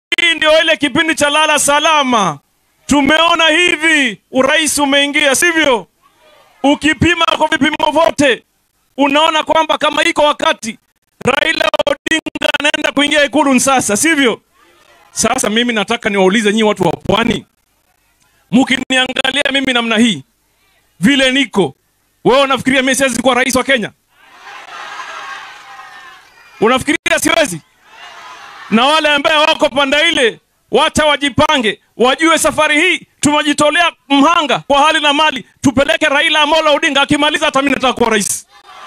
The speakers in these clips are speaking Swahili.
hii ndio ile kipindi cha lala salama. Tumeona hivi urais umeingia, sivyo? Ukipima kwa vipimo vyote, unaona kwamba kama iko wakati Raila Odinga anaenda kuingia ikulu sasa, sivyo? Sasa mimi nataka niwaulize nyinyi watu wa pwani, mkiniangalia mimi namna hii vile niko, wewe unafikiria mimi siwezi kuwa rais wa Kenya? Unafikiria siwezi? Na wale ambaye wako panda ile, wacha wajipange, wajue safari hii tumejitolea mhanga kwa hali na mali, tupeleke Raila Amolo Odinga. Akimaliza hata mimi nataka kuwa rais.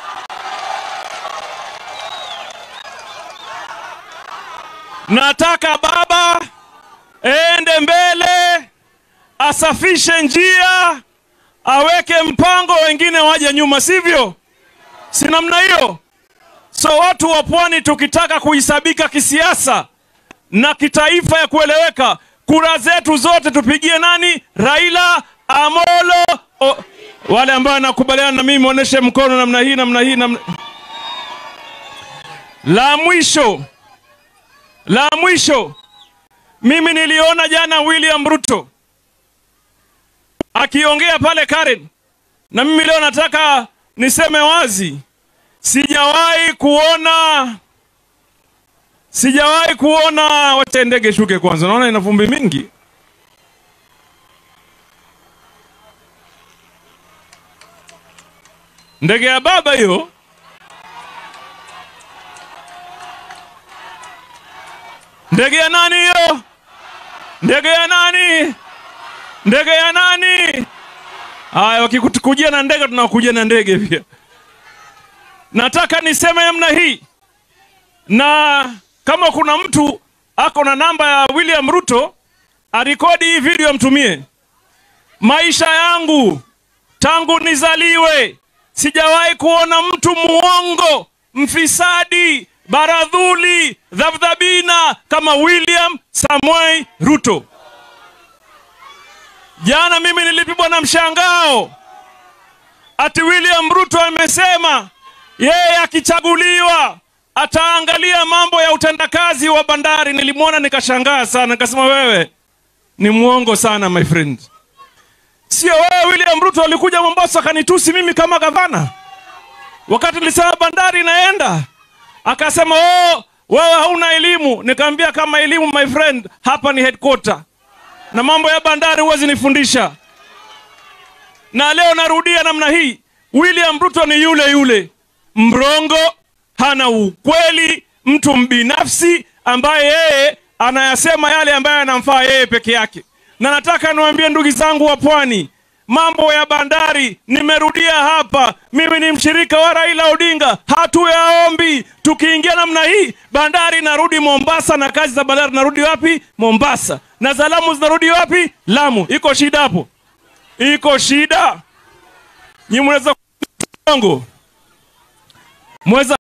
Nataka baba ende mbele, asafishe njia, aweke mpango, wengine waje nyuma, sivyo? Si namna hiyo? So watu wa pwani tukitaka kuhisabika kisiasa na kitaifa ya kueleweka, kura zetu zote tupigie nani? Raila Amolo o... wale ambao wanakubaliana na mimi muoneshe mkono namna hii, namna hii, namna... La mwisho, la mwisho, mimi niliona jana William Ruto akiongea pale Karen, na mimi leo nataka niseme wazi, sijawahi kuona sijawahi kuona. Wacha ndege shuke kwanza, naona ina vumbi mingi. Ndege ya baba hiyo. Ndege ya nani hiyo? Ndege ya nani? Ndege ya nani? Haya, wakikujia na ndege tunakujia na ndege pia. Nataka niseme namna hii, na kama kuna mtu ako na namba ya William Ruto arekodi hii video amtumie. Maisha yangu tangu nizaliwe sijawahi kuona mtu muongo, mfisadi, baradhuli, dhabdhabina kama William Samoei Ruto. Jana mimi nilipigwa na mshangao ati William Ruto amesema yeye akichaguliwa ataangalia mambo ya utendakazi wa bandari. Nilimwona nikashangaa sana, nikasema wewe ni mwongo sana my friend. Sio wewe William Ruto alikuja Mombasa akanitusi mimi kama gavana wakati nilisema bandari inaenda, akasema oh, wewe hauna elimu. Nikamwambia kama elimu my friend, hapa ni headquarter na mambo ya bandari huwezi nifundisha. Na leo narudia namna hii, William Ruto ni yule yule mrongo, hana ukweli, mtu mbinafsi ambaye yeye anayasema yale ambayo yanamfaa yeye peke yake. Na nataka niwaambie ndugu zangu wa pwani, mambo ya bandari, nimerudia hapa, mimi ni mshirika wa Raila Odinga, hatuyaombi. Tukiingia namna hii, bandari narudi Mombasa na kazi za bandari narudi wapi? Mombasa, na za Lamu zinarudi wapi? Lamu. Iko shida hapo? Iko shida? Nyi mnaweza mweza